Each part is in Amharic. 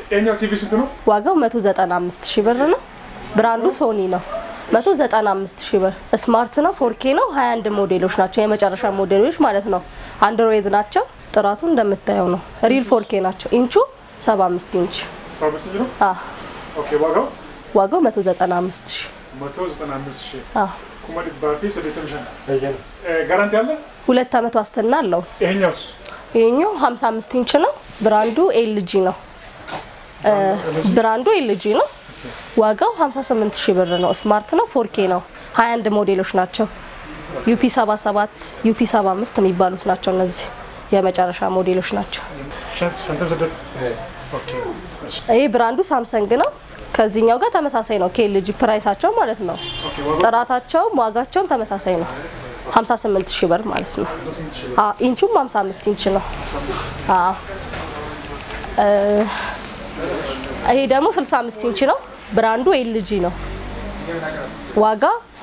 ይሄኛው ቲቪ ስንት ነው? ዋጋው 195 ሺህ ብር ነው። ብራንዱ ሶኒ ነው። 195 ሺህ ብር ስማርት ነው። ፎርኬ ነው። 21 ሞዴሎች ናቸው። የመጨረሻ ሞዴሎች ማለት ነው። አንድሮይድ ናቸው። ጥራቱ እንደምታየው ነው። ሪል ፎርኬ ናቸው። ኢንቹ 75 ኢንች። ሰባ አምስት ነው። አ ኦኬ ዋጋው ዋጋው 195 ሺህ መቶ ዘጠና አምስት ሺህ አ ኩመድ ባፊ ሰዴተ ምሻ ጋራንቲ አለ። ሁለት ዓመት ዋስትና አለው። ይሄኛውስ ይሄኛው 55 ኢንች ነው። ብራንዱ ኤልጂ ነው። እ ብራንዱ ኤልጂ ነው። ዋጋው 58 ሺህ ብር ነው። ስማርት ነው። ፎርኬ ነው። 21 ሞዴሎች ናቸው። ዩፒ 77 ዩፒ 75 የሚባሉት ናቸው። እነዚህ የመጨረሻ ሞዴሎች ናቸው። ሸንተም ሰደት ኦኬ እሺ ይሄ ብራንዱ ሳምሰንግ ነው። ከዚህኛው ጋር ተመሳሳይ ነው። ከኤልጂ ፕራይሳቸው ማለት ነው። ኦኬ ዋጋው ጥራታቸውም ዋጋቸውም ተመሳሳይ ነው። 58 ሺህ ብር ማለት ነው። ስንት ሺህ አ ኢንቹም 55 ኢንች ነው። አ እ ይሄ ደግሞ 65 ኢንች ነው። ብራንዱ ኤልጂ ነው። ዋጋ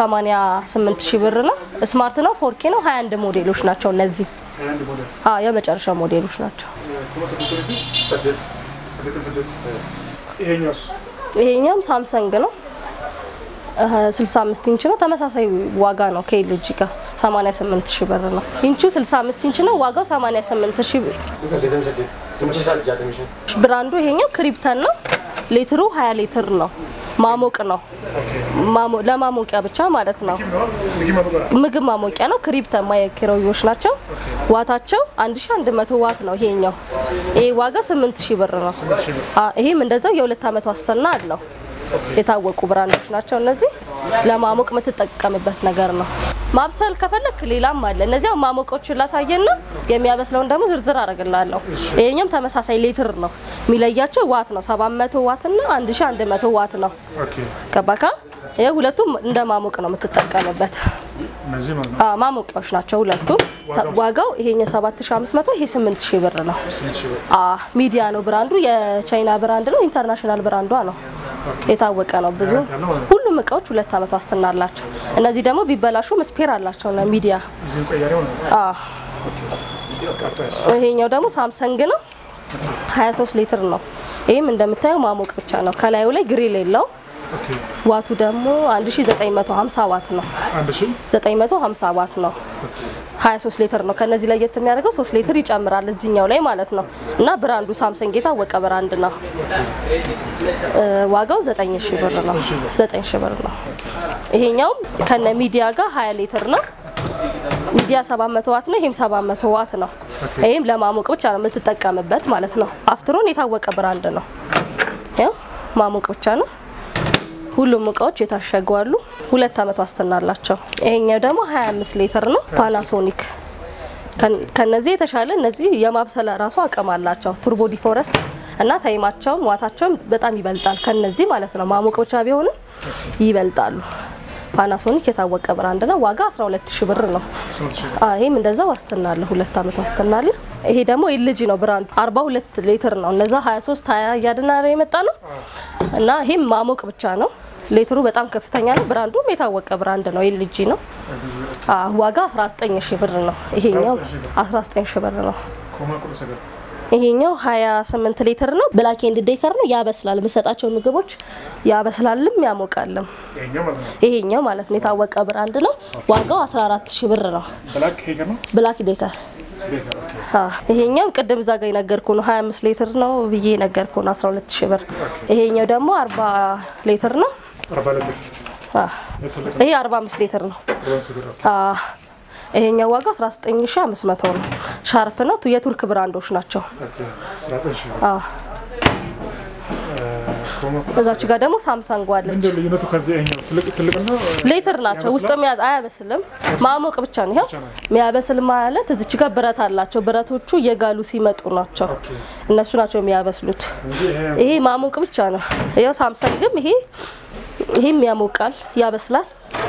88 ሺህ ብር ነው። ስማርት ነው። ፎርኬ ነው። 21 ሞዴሎች ናቸው እነዚህ። ሀያ አንድ ሞዴል አ የመጨረሻ ሞዴሎች ናቸው። ኩመ ሰደት ወደፊት ሰደት ሰደተ ሰደት ይሄኛውስ ይሄኛም ሳምሰንግ ነው። እ 65 ኢንች ነው። ተመሳሳይ ዋጋ ነው ከኤልጂ ጋር 88 ሺህ ብር ነው። ኢንቹ 65 ኢንች ነው። ዋጋው 88 ሺህ ብር ሰደተም ሰደት ስምቺ ሳት ጃተሚሽን ብራንዱ ይሄኛው ክሪፕተን ነው። ሊትሩ 20 ሊትር ነው። ማሞቅ ነው። ማሞ- ለማሞቂያ ብቻ ማለት ነው። ምግብ ማበቃ ምግብ ማሞቂያ ነው። ክሪፕተን ማይክሮዌቮች ናቸው። ዋታቸው 1100 ዋት ነው ይሄኛው። ይሄ ዋጋ 8000 ብር ነው። ሺህ ብር አ ይሄም እንደዛው የሁለት ዓመት ዋስትና አለው። የታወቁ ብራንዶች ናቸው እነዚህ። ለማሞቅ የምትጠቀምበት ነገር ነው። ማብሰል ከፈለክ ሌላም አለ። እነዚያው ማሞቆችን ላሳየና የሚያበስለውን ደግሞ ዝርዝር አደርግላለሁ። ይሄኛውም ተመሳሳይ ሊትር ነው። የሚለያቸው ዋት ነው። 700 ዋት እና 1100 ዋት ነው። ኦኬ ገባካ? ይሄ ሁለቱም እንደ ማሞቅ ነው የምትጠቀምበት። እነዚህ ማለት ነው አ ማሞቂያዎች ናቸው ሁለቱም። ተ- ዋጋው ይሄኛው 7500 ይሄ 8000 ብር ነው። ስንት ሺህ ብር አ ሚዲያ ነው ብራንዱ። የቻይና ብራንድ ነው። ኢንተርናሽናል ብራንዷ ነው። የታወቀ ነው። ብዙ ያለው ማለት ነው። ሁሉም እቃዎች ሁለት ዓመት ዋስትና አላቸው። እነዚህ ደግሞ ቢበላሹም ስፔር አላቸው ነው ሚዲያ። እዚህ ቀያሪ ማለት ነው አ ቀጣይስ ይሄኛው ደግሞ ሳምሰንግ ነው። 23 ሊትር ነው። ይህም እንደምታየው ማሞቅ ብቻ ነው። ከላዩ ላይ ግሪል የለው። ኦኬ ዋቱ ደግሞ 1950 ዋት ነው። አንድ ሺህ 950 ዋት ነው። 23 ሊትር ነው። ከነዚህ ላይ የት የሚያደርገው 3 ሊትር ይጨምራል እዚህኛው ላይ ማለት ነው። እና ብራንዱ ሳምሰንግ የታወቀ ብራንድ ነው። እ ዋጋው 9000 ብር ነው። 9000 ብር ነው። ይሄኛውም ከነ ሚዲያ ጋር 20 ሊትር ነው። ሚዲያ 700 ዋት ነው። ይሄም 700 ዋት ነው። ይሄም ለማሞቅ ብቻ ነው የምትጠቀምበት ማለት ነው። አፍትሮን የታወቀ ብራንድ ነው። ያው ማሞቅ ብቻ ነው። ሁሉም እቃዎች የታሸጉ አሉ። ሁለት ዓመት ዋስትና አላቸው። ይሄኛው ደግሞ 25 ሊትር ነው። ፓናሶኒክ ከን- ከነዚህ የተሻለ እነዚህ የማብሰል ራሱ አቅም አላቸው። ቱርቦ ዲፎረስት እና ታይማቸውም ዋታቸውም በጣም ይበልጣል ከነዚህ ማለት ነው። ማሞቅ ብቻ ቢሆንም ይበልጣሉ። ፓናሶኒክ የታወቀ ብራንድ ነው። ዋጋ 12000 ብር ነው። ስንት ሺህ ብር አ ይሄም እንደዛ ዋስትና አለ። ሁለት ዓመት ዋስትና አለ። ይሄ ደግሞ ኤልጂ ነው ብራንዱ 42 ሊትር ነው። እነዛ 23 20 እያድና የመጣ ነው እና ይሄም ማሞቅ ብቻ ነው። ሊትሩ በጣም ከፍተኛ ነው። ብራንዱም የታወቀ ብራንድ ነው። ኤልጂ ነው። አ ዋጋ 19 ሺህ ብር ነው። ይሄኛው 19 ሺህ ብር ነው። ኮማ ቁጥ ሰገር ይሄኛው 28 ሊትር ነው። ብላክ ኤንድ ዴከር ነው። ያበስላል። የምሰጣቸው ምግቦች ያበስላልም ያሞቃልም። ይሄኛው ማለት ነው ይሄኛው ማለት ነው የታወቀ ብራንድ ነው። ዋጋው 14 ሺህ ብር ነው። ብላክ ሄገር ነው ብላክ ዴከር ሄገር ኦኬ አ ይሄኛው ቅድም እዛ ጋር የነገርኩ ነው 25 ሊትር ነው ብዬ የነገርኩ ነው 12 ሺህ ብር። ይሄኛው ደግሞ 40 ሊትር ነው። አርባ ሊትር አ የትልቅ ይሄ 45 ሊትር ነው። ሮን ሰገር ኦኬ አ ይሄኛው ዋጋ 19500 ነው። ሻርፕ ነው። የቱርክ ብራንዶች ናቸው። ኦኬ አስራ ዘጠኝ ሺህ ብር አ ኮማ ቁጥ እዛች ጋር ደግሞ ሳምሰንግ ዋለች። ምንድን ነው ልዩነቱ ከዚህ ይሄኛው ትልቅ ትልቅ ነው ሊትር ናቸው። ውስጥ የሚያዝ አያበስልም፣ ማሞቅ ብቻ ነው። ይኸው የሚያበስል ማለት እዚች ጋር ብረት አላቸው። ብረቶቹ እየጋሉ ሲመጡ ናቸው። እነሱ ናቸው የሚያበስሉት። እንጂ ይሄ ይሄ ማሞቅ ብቻ ነው። ያው ሳምሰንግም ይሄ ይሄም ያሞቃል፣ ያበስላል።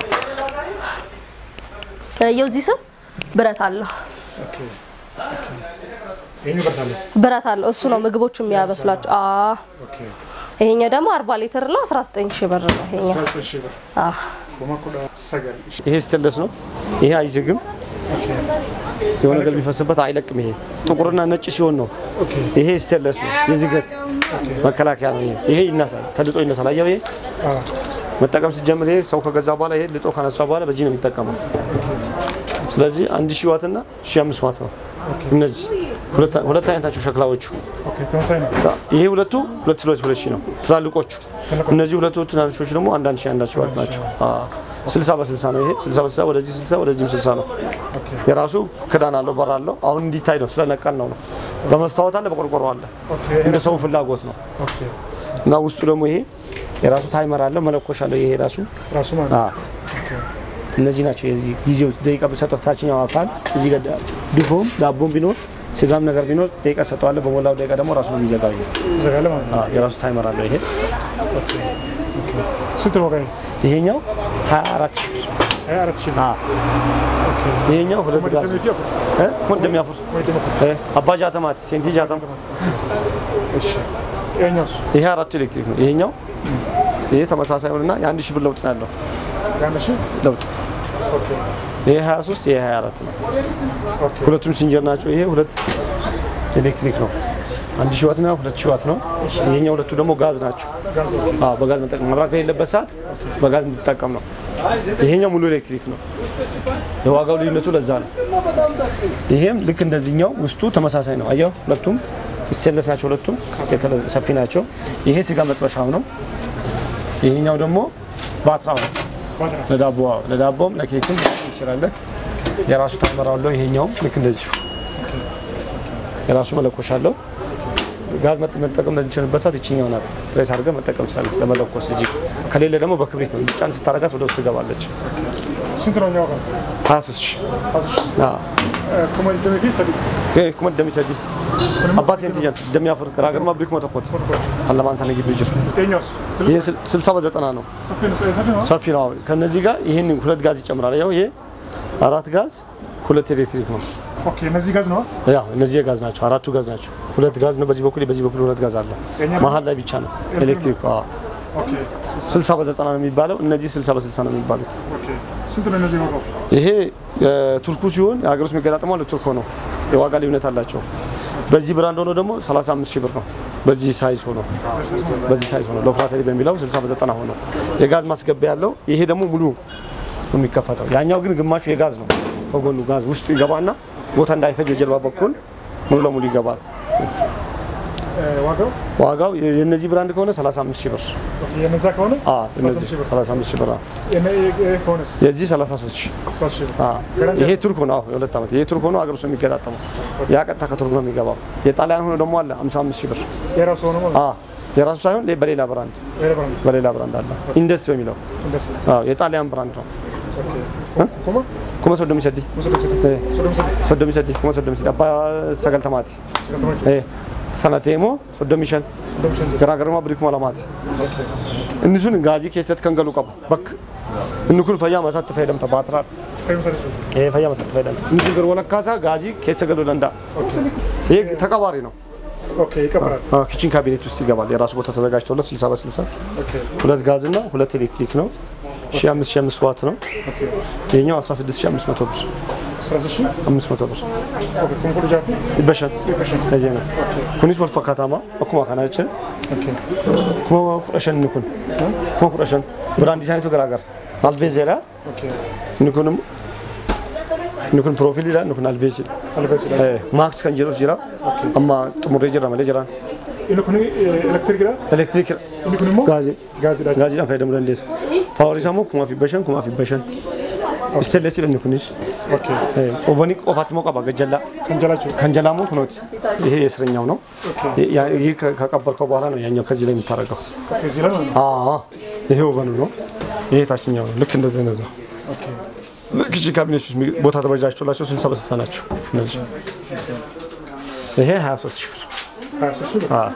ያው እዚህ ስም ብረት አለው ኦኬ ኦኬ ይሄኛው በርታለ ብረት አለው። እሱ ነው ምግቦቹ የሚያበስላቸው። አ ኦኬ ይሄኛው ደግሞ 40 ሊትር ነው 19 ሺህ ብር ነው ይሄኛው። አስራ ዘጠኝ ሺህ ብር አ ኮማ ቁጥ ሰገር ይሄ ስተለስ ነው። ይሄ አይዝግም። የሆነ ነገር ቢፈስበት አይለቅም። ይሄ ጥቁርና ነጭ ሲሆን ነው። ኦኬ ይሄ ስቴንለስ ነው፣ የዝገት መከላከያ ነው። ይሄ ይሄ ይነሳል፣ ተልጦ ይነሳል። አየው ይሄ አ መጠቀም ሲጀምር ይሄ ሰው ከገዛ በኋላ ይሄ ልጦ ካነሳ በኋላ በዚህ ነው የሚጠቀመው። ስለዚህ አንድ ሺህ ዋት እና ሺህ አምስት ዋት ነው። እነዚህ ሁለት ሁለት አይነት ናቸው ሸክላዎቹ። ኦኬ ተመሳሳይ ነው። ይሄ ሁለቱ ሁለት ሁለት ሁለት ሺህ ነው ትላልቆቹ። እነዚህ ሁለቱ ትናንሾች ደግሞ አንዳንድ ሺህ አንዳንድ ሺህ ዋት ናቸው። ስልሳ በስልሳ ነው ይሄ ስልሳ በስልሳ ወደዚህ ስልሳ ወደዚህም ስልሳ ነው። የራሱ ክዳን አለው በር አለው። አሁን እንዲታይ ነው ስለነቀል ነው ነው። በመስታወት አለ በቆርቆሮ አለ። ኦኬ እንደ ሰው ፍላጎት ነው። ኦኬ እና ውስጡ ደግሞ ይሄ የራሱ ታይመር አለው መለኮሻ አለው። ይሄ ራሱ ራሱ ማለት ነው። እነዚህ ናቸው። የዚህ ጊዜው ደቂቃ ብሰጠው ታችኛው አካል እዚህ ጋር ድፎም ዳቦም ቢኖር ስጋም ነገር ቢኖር ደቂቃ ሰጠዋለ። በሞላው ደቂቃ ደግሞ ራሱ ነው የሚዘጋው። ይሄ ይዘጋል ማለት ነው። አዎ፣ የራሱ ታይመር አለው። ይሄ ስንት ነው ዋጋ? ይሄኛው 24 ሺህ ብር። ሀያ አራት ሺህ አዎ፣ ይሄኛው ሁለት ነው። ጋዝ ደም ይፊያፍር እ ምን እንደሚያፍር ወይ ደም ይፊያፍር። እ አባ ጃተማት ሴንቲ ጃተም እሺ ይኸኛውስ ይሄ አራቱ ኤሌክትሪክ ነው። ይሄኛው ይሄ ተመሳሳይ ሆነና የአንድ ሺህ ብር ለውጥ ነው ያለው የአንድ ሺህ ለውጥ ኦኬ ይሄ 23 ይሄ 24 ነው። ኦኬ ሁለቱም ሲንጀር ናቸው። ይሄ ሁለት ኤሌክትሪክ ነው። አንድ ሺህ ዋት እና ሁለት ሺህ ዋት ነው። ይሄኛው ሁለቱ ደግሞ ጋዝ ናቸው። ጋዝ ኦኬ አዎ በጋዝ መጠቀም መብራት በሌለበት ሰዓት በጋዝ እንድጠቀም ነው። ይሄኛው ሙሉ ኤሌክትሪክ ነው። የዋጋው ልዩነቱ ለዛ ነው። ይሄም ልክ እንደዚህኛው ውስጡ ተመሳሳይ ነው። አየው ሁለቱም ስቴንለስ ናቸው። ሁለቱም የተለ- ሰፊ ናቸው። ይሄ ስጋ መጥበሻው ነው። ይሄኛው ደግሞ ባትራው ነው። ባትራ ለዳቦ ለዳቦም ለኬክም ትችላለህ። የራሱ ታይመር አለው። ይሄኛውም ልክ እንደዚሁ የራሱ መለኮሻ አለው። ጋዝ መጥ- መጠቀም ለሚችልበት ሰዓት ይችኛው ናት። ፕሬስ አድርገህ መጠቀም ትችላለህ ለመለኮስ እዚህ። ከሌለ ደግሞ በክብሪት ነው ጫን ስታረጋት ወደ ውስጥ ትገባለች። ስንት ነው ዋጋ? 23 ሺህ አስር ሺህ ከሞል ደም ይፊ ሰዲ ኩመት እንደሚሰዲ አባ ሴንቲጃን እንደሚያፍር ገራገርማ ብሪክ መተኮት አለማንሳ ላይ ግቢ ጅሩ ይኸኛውስ ትልቅ ይሄ 60 በዘጠና ነው። ሰፊ ነው ሰፊ ነው። ሰፊ ነው። ከነዚህ ጋር ይህን ሁለት ጋዝ ይጨምራል። ያው ይሄ አራት ጋዝ ሁለት ኤሌክትሪክ ነው። ኦኬ እነዚህ ጋዝ ነው። ያው እነዚህ የጋዝ ናቸው። አራቱ ጋዝ ናቸው። ሁለት ጋዝ ነው በዚህ በኩል በዚህ በኩል ሁለት ጋዝ አለው። የኛ- መሀል ላይ ብቻ ነው ኤሌክትሪክ። አዎ ኦኬ 60 በዘጠና ነው የሚባለው። እነዚህ 60 በ60 ነው የሚባሉት። ኦኬ ስንት ነው እነዚህ ዋጋው? ይሄ ቱርኩ ሲሆን የሀገር ውስጥ የሚገጣጠመው ለቱርኮ ነው። የዋጋ ልዩነት አላቸው። በዚህ ብራንድ ሆኖ ደግሞ 35 ሺህ ብር ነው። በዚህ ሳይዝ ሆኖ በዚህ ሳይዝ ሆኖ ለፍራተሪ በሚለው 60 በዘጠና ሆኖ የጋዝ ማስገቢያ ያለው ይሄ ደግሞ ሙሉ ነው የሚከፈተው። ያኛው ግን ግማሹ የጋዝ ነው። ከጎኑ ጋዝ ውስጡ ይገባና ቦታ እንዳይፈጅ በጀርባ በኩል ሙሉ ለሙሉ ይገባል። እ፣ ዋጋው ዋጋው የነዚህ ብራንድ ከሆነ 35 ሺህ ብር። ኦኬ የነዛ ከሆነ አዎ እነዚህ 35 ሺህ ብር። 35 ሺህ ብር። አዎ። የነ ይሄ ከሆነስ የዚህ 33 ሺህ። 3 ሺህ ብር። አዎ። ጋራንቲ ይሄ ቱርክ ሆኖ አዎ የሁለት ዓመት ይሄ ቱርክ ሆኖ አገር ውስጥ የሚገጣጠመው ያ ቀጥታ ከቱርክ ነው የሚገባው። የጣሊያን ሆኖ ደግሞ አለ 55 ሺህ ብር። የራሱ ሆነ ማለት አዎ የራሱ ሳይሆን ሌ- በሌላ ብራንድ ይሄ ብራንድ በሌላ ብራንድ አለ ኢንደስ በሚለው እንደዚህ አዎ የጣሊያን ብራንድ ነው። ኦኬ ኮማ ኩመ ሶዶሚ ሰዲ ወሰደ እ ወሰደ ወሰደ ሶዶሚ ሰዲ ኩመ ሶዶሚ ሰዲ አባ ሰገልተማቲ ስለተማች እ ሰነቴሞ ሶዶሚ ሸን እንደምሸን ገራገርማ ብሪክ ማለማት እንሱን ጋዚ ኬሰት ከንገሉ ቀባ በክ እንኩን ፈያ መሳት ፈይደምተ ባትራ ፈይምሰደ ይሄ ፈያ መሳት ፈይደምተ እንሱ ገር ወለካሳ ጋዚ ኬሰ ገሉ ደንዳ ይሄ ተቀባሪ ነው። ኦኬ ይቀበራል አዎ ኪችን ካቢኔት ውስጥ ይገባል። የራሱ ቦታ ተዘጋጅቶለት 60 በ60 ኦኬ ሁለት ጋዝ እና ሁለት ኤሌክትሪክ ነው። 1500 ዋት ነው። ኦኬ ይሄኛው 16500 ብር 13000 500 ብር ኦኬ ኮንኮርድ ጃፊ ይበሻል። ይበሻል ይሄ ነው ኩኒስ ወልፋ ካታማ አኩማ ካናችን ኦኬ ኩማ ኩረሸን ንኩን ኩማ ኩረሸን ብራንድ ዲዛይንቱ ገራገር አልቬዜራ ኦኬ ንኩንም ንኩን ፕሮፊል ይላል ንኩን አልቬዝ አልበስ ይላል ማክስ ከን ጅሩስ ጅራ አማ ጥሙሬ ጅራ መለ ጅራ ኢንኩኒ ኤሌክትሪክ ዳ ኤሌክትሪክ ኢንኩኒ ሞ ጋዚ ጋዝ ዳ gaazidhaan fayyadamuu dandeessa. Paawarii isaa immoo kumaa fi bashan kumaa fi bashan. Isteellees jedhamni kunis ኦኬ ኦቨanii qofaatti immoo qaba gajjallaa. ከንጀላቸው Kan jalaa immoo kunooti. ይሄ የእስረኛው ነው። ያ- ይህ ከ- ከቀበርከው በኋላ ነው ያኛው ከዚህ ላይ የምታደርገው። ኦኬ እዚህ ላይ ማለት ነው አዎ ይሄ ኦቨኑ ነው። ይሄ ታችኛው ነው። ልክ እንደዚህ አይነት ነው። ኦኬ ኪችን ካቢኔት ውስጥ የሚ- ቦታ ተበጃጅቶላቸው ስልሳ በስልሳ ናቸው እነዚህ። ይሄ 23 ሺህ ብር። 23 ሺህ ብር አዎ።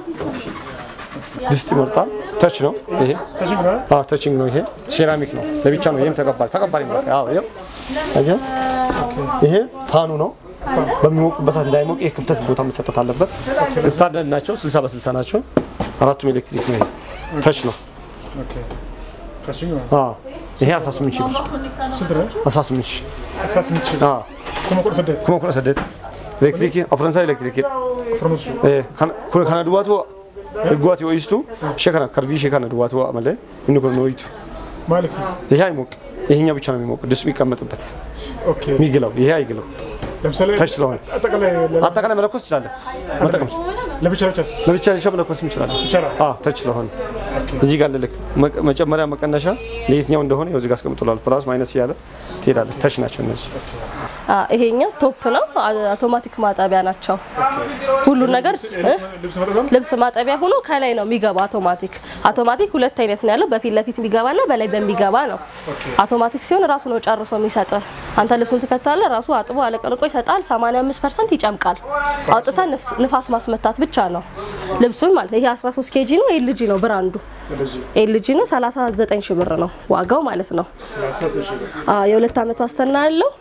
ድስት ይመርጣል። ተች ነው ይሄ ተሽኝ ነው አዎ ተችንግ ነው። ይሄ ሴራሚክ ነው ለብቻ ነው። ይሄም ተቀባሪ ተቀባሪ ነው። አዎ ይሄ አየህ፣ ይሄ ፋኑ ነው። በሚሞቅበት ሰዓት እንዳይሞቅ ይሄ ክፍተት ቦታ መሰጠት አለበት። ስታንዳርድ ናቸው። 60 በ60 ናቸው። አራቱም ኤሌክትሪክ ነው። ይሄ ተች ነው። ኦኬ ተሽኝ ነው አዎ ይሄ 18 ሺህ ብር ስንት ነው 18 ሺህ 18 ሺህ ብር አዎ kuma kudha saddeet kuma kudha saddeet elektiriikii afransaa elektiriikii aframus kun kana duwwaatu eegguwaati ho'istu ishee kana karbii ishee kana duwwaatu malee inni kun ho'itu maaliif ይሄ አይሞቅ ይሄኛው ብቻ ነው የሚሞቅ ድስቱ የሚቀመጥበት ኦኬ የሚግለው ይሄ አይግለው ለምሳሌ ታች ስለሆነ አጠቃላይ ለ- አጠቃላይ መለኮስ ትችላለህ መጠቀም ለብቻ ብቻስ ለብቻ ለብቻ መለኮስ እንችላለን ይቻላል አዎ ተች ስለሆነ እዚህ ጋር ልልክ መቀ- መጨመሪያ መቀነሻ ለየትኛው እንደሆነ ይኸው እዚህ ጋር አስቀምጦላል ፕላስ ማይነስ እያለ ትሄዳለህ ተች ናቸው እነዚህ አ፣ ይሄኛው ቶፕ ነው። አ- አውቶማቲክ ማጠቢያ ናቸው። ሁሉ ነገር እ? ልብስ መጠቀም ልብስ ማጠቢያ ሆኖ ከላይ ነው የሚገባ አውቶማቲክ። አውቶማቲክ ሁለት አይነት ነው ያለው፣ በፊት ለፊት የሚገባና በላይ በሚገባ ነው። አውቶማቲክ ሲሆን ራሱ ነው ጨርሶ የሚሰጥ። አንተ ልብሱን ትከታለህ፣ ራሱ አጥቦ አለቀልቆ ይሰጣል። 85% ይጨምቃል። አውጥታ ንፋስ ማስመታት ብቻ ነው ልብሱን ማለት ነው። ይሄ 13 ኬጂ ነው፣ ኤልጂ ነው ብራንዱ። እንደዚህ ኤልጂ ነው 39 ሺህ ብር ነው ዋጋው ማለት ነው። ሰላሳ ዘጠኝ ሺህ ብር አ፣ የሁለት ዓመት ዋስትና ያለው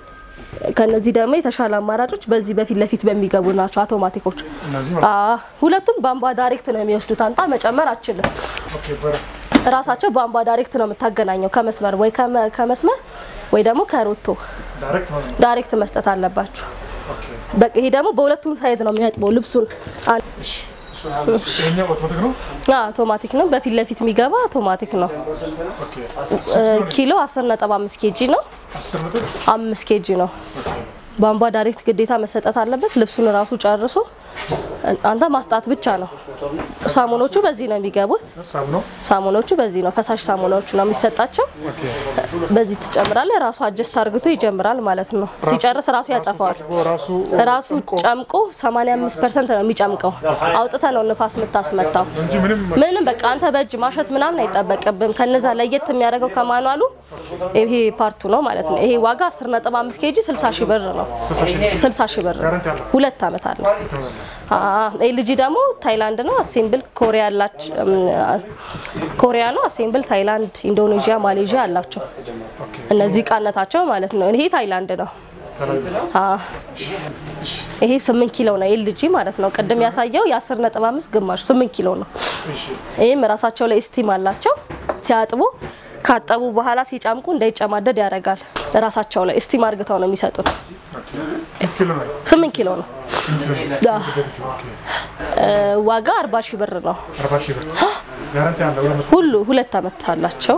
ከነዚህ ደግሞ የተሻለ አማራጮች በዚህ በፊት ለፊት በሚገቡ ናቸው አውቶማቲኮች። እነዚህ አ፣ ሁለቱም ቧንቧ ዳይሬክት ነው የሚወስዱት። አንጣ መጨመር አችልም። ኦኬ በረ እራሳቸው ቧንቧ ዳይሬክት ነው የምታገናኘው ከመስመር ወይ ከመ- ከመስመር ወይ ደግሞ ከሮቶ ዳይሬክት ማለት ነው ዳይሬክት መስጠት አለባችሁ። ኦኬ በቃ ይሄ ደግሞ በሁለቱም ሳይድ ነው የሚያጥበው ልብሱን። አን- እሺ ይሄኛው አውቶማቲክ ነው አ፣ አውቶማቲክ ነው። በፊት ለፊት የሚገባ አውቶማቲክ ነው። ኦኬ እ፣ ኪሎ 10.5 ኬጂ ነው። አስር ነጥብ አምስት ኬጂ ነው። ቧንቧ ዳይሬክት ግዴታ መሰጠት አለበት። ልብሱን ራሱ ጨርሶ አንተ ማስጣት ብቻ ነው። ሳሙኖቹ በዚህ ነው የሚገቡት። ሳብ ነው ሳሙኖቹ በዚህ ነው፣ ፈሳሽ ሳሙናዎቹ ነው የሚሰጣቸው። በዚህ ትጨምራለህ። ራሱ አጀስት አርግቶ ይጀምራል ማለት ነው። ሲጨርስ ራሱ ያጠፋዋል። ራሱ ራሱ ጨምቆ 85 ፐርሰንት ነው የሚጨምቀው። አውጥተ ነው ንፋስ የምታስመታው። እንጂ ምንም ምንም በቃ አንተ በእጅ ማሸት ምናምን አይጠበቅብም። ከነዛ ለየት የሚያደርገው ከማኗሉ ይሄ ፓርቱ ነው ማለት ነው። ይሄ ዋጋ 10.5 ኬጂ 60 ሺህ ብር ነው። ስልሳ ሺህ 60 ሺህ ብር ነው። ጋራንቲ አለው ሁለት ዓመት አለ። ኤልጂ ደግሞ ታይላንድ ነው። አሴምብል ኮሪያ አላቸው። ኮሪያ ነው። አሴምብል ታይላንድ፣ ኢንዶኔዥያ፣ ማሌዥያ አላቸው። እነዚህ እቃነታቸው ማለት ነው። ይሄ ታይላንድ ነው። አ፣ ይሄ 8 ኪሎ ነው ኤልጂ ማለት ነው። ቅድም ያሳየው የ10.5 ግማሽ 8 ኪሎ ነው። እሺ ይህም ራሳቸው ላይ ስቲም አላቸው። ሲያጥቡ ካጠቡ በኋላ ሲጨምቁ እንዳይጨማደድ ያደርጋል። ራሳቸው ላይ ስቲም አርግተው ነው የሚሰጡት። ስንት ኪሎ ነው 8 ኪሎ ነው። አህ፣ እ፣ ዋጋ 40 ሺህ ብር ነው። አርባ ሺህ ብር ጋራንቲ አለው ሁለት መቶ ሁሉ ሁለት ዓመት አላቸው።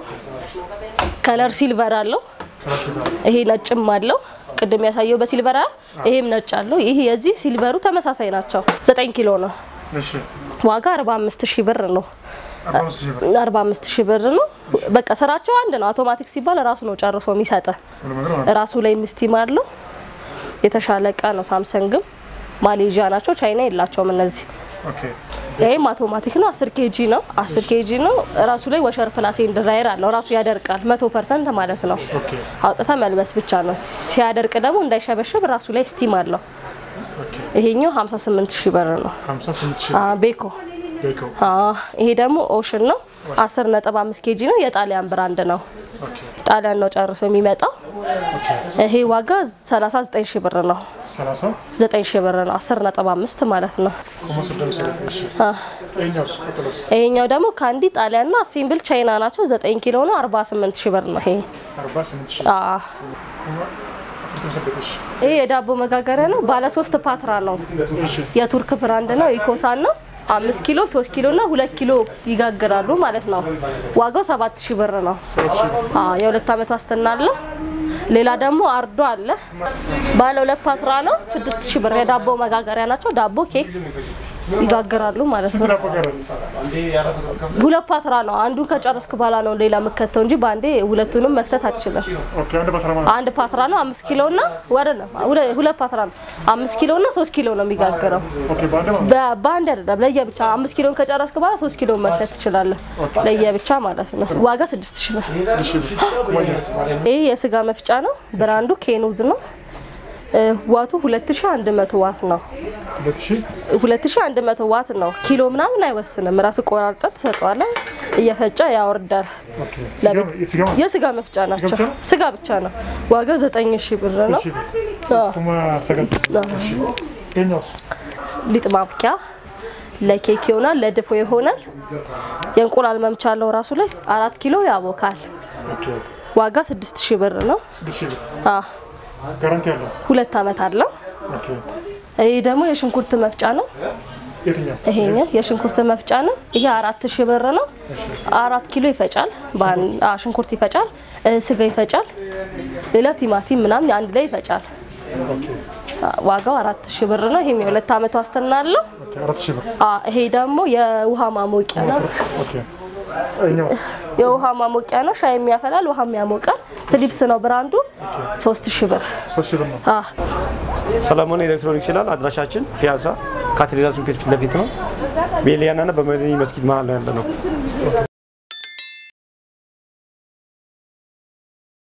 ከለር ሲልቨር አለው። ሰላሳ ሺህ ብር ይሄ ነጭም አለው። ቅድም ያሳየው በሲልቨር አ- ይሄም ነጭ አለው። ይሄ የዚህ ሲልቨሩ ተመሳሳይ ናቸው። 9 ኪሎ ነው። እሺ ዋጋ 45 ሺህ ብር ነው። አርባ አምስት ሺህ ብር 45 ሺህ ብር ነው። በቃ ስራቸው አንድ ነው። አውቶማቲክ ሲባል ራሱ ነው ጨርሶ የሚሰጥ። ሁሉ ነገር ማለት ራሱ ላይ ምስቲም አለው። የተሻለ እቃ ነው። ሳምሰንግም ማሌዥያ ናቸው። ቻይና የላቸውም እነዚህ። ኦኬ ይህም አውቶማቲክ ነው። 10 ኬጂ ነው። 10 ኬጂ ነው። ራሱ ላይ ወሸር ፕላስ ኤንድ ድራየር አለው። ራሱ ያደርቃል። 100 ፐርሰንት ማለት ነው። ኦኬ አውጥታ መልበስ ብቻ ነው። ሲያደርቅ ደግሞ እንዳይሸበሸብ ራሱ ላይ ስቲም አለው። ይሄኛው 58 ሺህ ብር ነው። ሀምሳ ስምንት ሺህ አ ቤኮ ቤኮ አ ይሄ ደግሞ ኦሽን ነው። 10.5 ኬጂ ነው። የጣሊያን ብራንድ ነው። ኦኬ ጣሊያን ነው ጨርሶ የሚመጣው። ይሄ ዋጋ 39 ሺህ ብር ነው። ሰላሳ 9 ሺህ ብር ነው። 10.5 ማለት ነው። ኮመርስ ደምስ እሺ አ ይሄኛውስ ቀጥሎስ ይሄኛው ደግሞ ካንዲ ጣሊያን ነው። አሴምብል ቻይና ናቸው። 9 ኪሎ ነው። 48 ሺህ ብር ነው። ይሄ አርባ ስምንት ሺህ አ አፍርት መሰደቅሽ ይሄ የዳቦ መጋገሪያ ነው። ባለ ሶስት ፓትራ ነው። የቱርክ ብራንድ ነው። ኢኮሳን ነው። አምስት ኪሎ ሶስት ኪሎ እና ሁለት ኪሎ ይጋግራሉ ማለት ነው። ዋጋው ሰባት ሺህ ብር ነው። አዎ የሁለት ዓመት ዋስትና አለው። ሌላ ደግሞ አርዶ አለ። ባለ ሁለት ፓትራ ነው። ስድስት ሺህ ብር የዳቦ መጋገሪያ ናቸው። ዳቦ ኬክ ይጋግራሉ ማለት ነው። ዳቦ ጋር ሁለት ፓትራ ነው። አንዱን ከጨረስክ በኋላ ነው ሌላ የምከተው እንጂ በአንዴ ሁለቱንም መክተት አትችልም። ኦኬ አንድ ባትራ ማለት አንድ ፓትራ ነው። አምስት ኪሎ እና ወደ ነው ሁለ- ሁለት ፓትራ ነው። አምስት ኪሎ እና ሶስት ኪሎ ነው የሚጋግረው። ኦኬ በአንድ ማለት በ- በአንድ አይደለም ለየብቻ አምስት ኪሎን ከጨረስክ በኋላ ሶስት ኪሎ መክተት ትችላለህ። ለየብቻ ማለት ነው። ዋጋ ስድስት ሺህ ብር። ሺህ ብር ኩባያ ይህ የስጋ መፍጫ ነው። ብራንዱ ኬኑዝ ነው። እ፣ ዋቱ 2100 ዋት ነው። ሁለት ሺህ 2100 ዋት ነው። ኪሎ ምናምን አይወስንም። ራሱ ቆራርጠህ ትሰጠዋለህ። እየፈጨ ያወርዳል። ኦኬ ለቤት ስጋ ማለት የስጋ መፍጫ ናቸው። ብቻ ነው? ስጋ ብቻ ነው። ዋጋው 9000 ብር ነው። ሺህ ብር አዎ። ኩማ ሰገድ ይሄኛውስ ሊጥ ማብኪያ ለኬክ ይሆናል፣ ለድፎ ይሆናል። የእንቁላል መምቻ አለው ራሱ ላይ አራት ኪሎ ያቦካል። ኦኬ ዋጋ 6000 ብር ነው። ስድስት ሺህ ብር አ ጋራንቲ አለው። ሁለት ዓመት አለው። ኦኬ። ይህ ደግሞ የሽንኩርት መፍጫ ነው። የትኛው? ይሄኛው የሽንኩርት መፍጫ ነው። ይሄ አራት ሺህ ብር ነው። አራት ኪሎ ይፈጫል። በአንድ አ ሽንኩርት ይፈጫል፣ እ፣ ስጋ ይፈጫል፣ ሌላ ቲማቲም ምናምን አንድ ላይ ይፈጫል። ኦኬ። አ፣ ዋጋው አራት ሺህ ብር ነው። ይሄም የሁለት ዓመት ዋስትና አለው። ኦኬ። አራት ሺህ ብር። አ፣ ይሄ ደግሞ የውሃ ማሞቂያ ነው። ኦኬ። ይኸኛው የውሃ ማሞቂያ ነው። ሻይ የሚያፈላል፣ ውሃ የሚያሞቃል። ፊሊፕስ ነው ብራንዱ። ሶስት ሺህ ብር ሶስት ሺህ ብር ነው። አ፣ ሰለሞን ኤሌክትሮኒክስ ይላል። አድራሻችን ፒያሳ ካቴድራል ፊት ለፊት ነው። ቤሊያና በመድኒ መስጊድ መሀል ነው ያለ ነው።